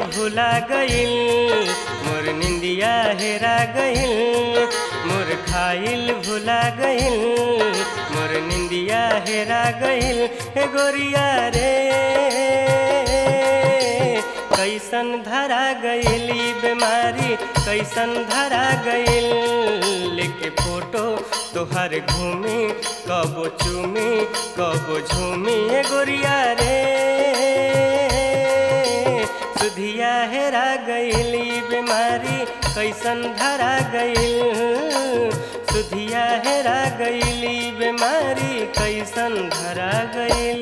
भुला गइल मोर निंदिया हेरा गइल मोर खाइल भुला गइल मोर निंदिया हेरा गइल हे गोरिया रे कैसन धरा गइल ई बीमारी कैसन धरा गइल लेके फोटो तोहर घूमी कबो चूमी कबो झूमी ए गोरिया रे सुधिया हेरा गइल ई बीमारी कैसन धरा गइल सुधिया हेरा गइल ई बीमारी कैसन धरा गइल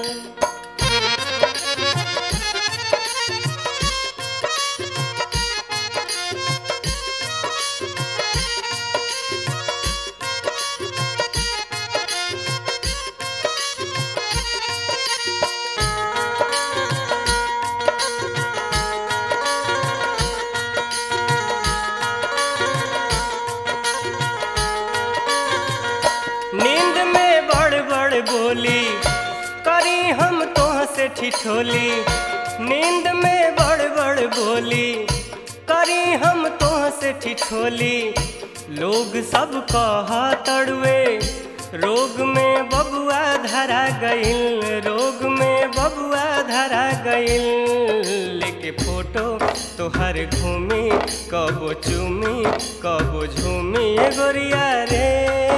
नींद में बड़ बड़ बोली करी हम तोह से ठिठोली नींद में बड़ बड़ बोली करी हम तोह से ठिठोली लोग सब कह तड़ुए रोग में बबुआ धरा गइल रोग में बबुआ धरा गइल लेके फोटो तोहर घूमी कबो चूमी कबो झूमी ए गोरिया रे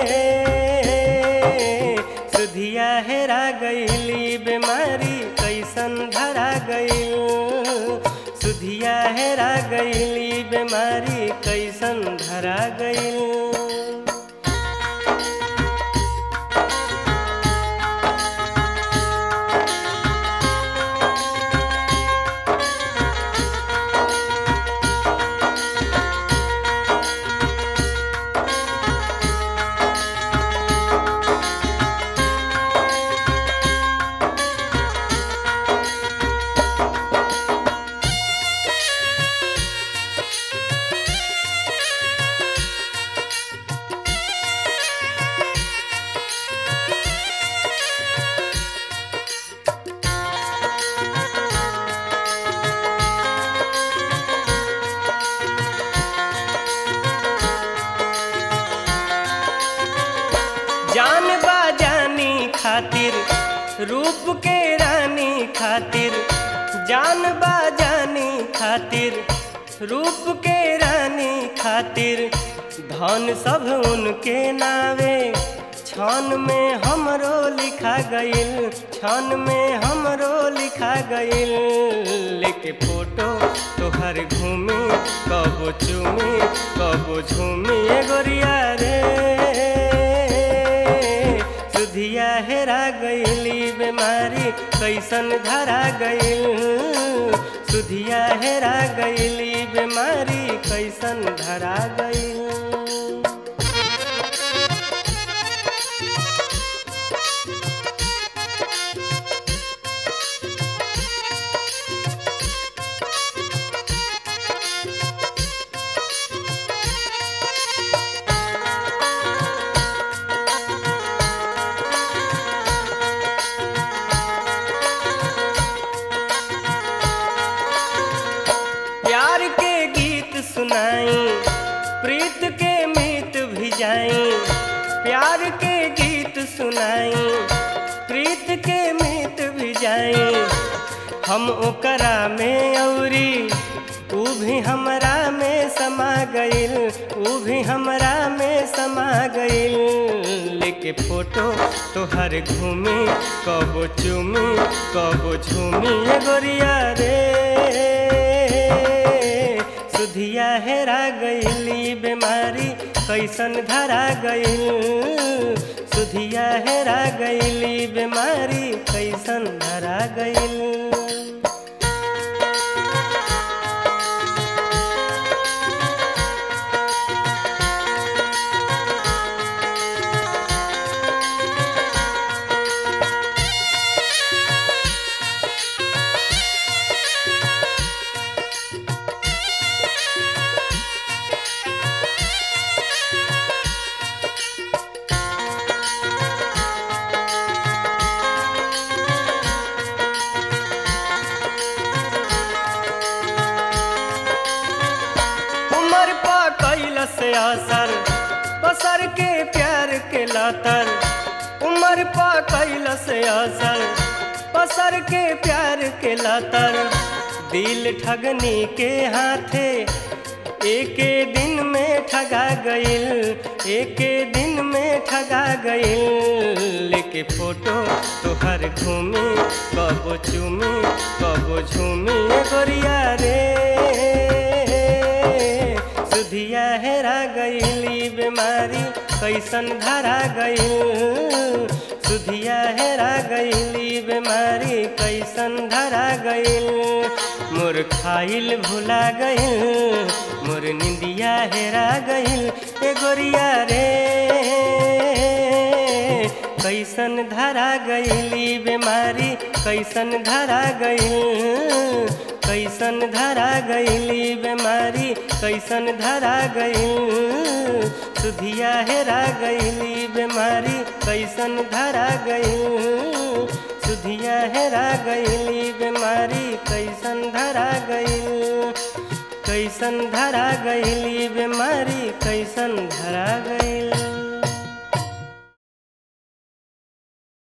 सुधिया हेरा गइली बीमारी कैसन धरा गइल सुधिया हेरा गइली बीमारी कैसन धरा गइल जान बाजानी खातिर रूप के रानी खातिर जान बाजानी खातिर रूप के रानी खातिर धन सब उनके नावे क्षण में हमरो लिखा गइल क्षण में हमरो लिखा गइल लेके फोटो तोहर घूमी कबो चूमी कबो झूमी ए गोरिया रे सुधिया हेरा गइली बीमारी कैसन धरा गइल सुधिया हेरा गइली बीमारी कैसन धरा गइल प्यार के गीत सुनाई प्रीत के मीत भिजाई प्यार के गीत सुनाई प्रीत के मीत भिजाई हम ओकरा में औरी ऊ भी हमरा में समा गइल ऊ भी हमरा में समा गइल लेके फोटो तोहर घूमी कबो चूमी कबो झूमी ए गोरिया रे सुधिया हेरा गइली बीमारी कैसन धरा गइल सुधिया हेरा गइली बीमारी कैसन धरा गइल असर पसर के प्यार के लातर उमर पा कैलस असर पसर के प्यार के लातर दिल ठगनी के हाथे एके दिन में ठगा गइल एके दिन में ठगा गइल लेके फोटो तोहर घूमी कबो चूमी कबो झूमी गोरिया रे सुधिया हेरा गइली बीमारी कैसन धरा गइल सुधिया हेरा गइली बीमारी कैसन धरा गइल मोर खाइल भुला गइल मोर निंदिया हेरा गइल ए गोरिया रे कैसन धरा गइली बीमारी कैसन धरा गइल कैसन धरा गइली बीमारी कैसन धरा गइल सुधिया हेरा गइली बीमारी कैसन धरा गइल सुधिया हेरा गइली बीमारी कैसन धरा गइल कैसन धरा गइली बीमारी कैसन धरा गइल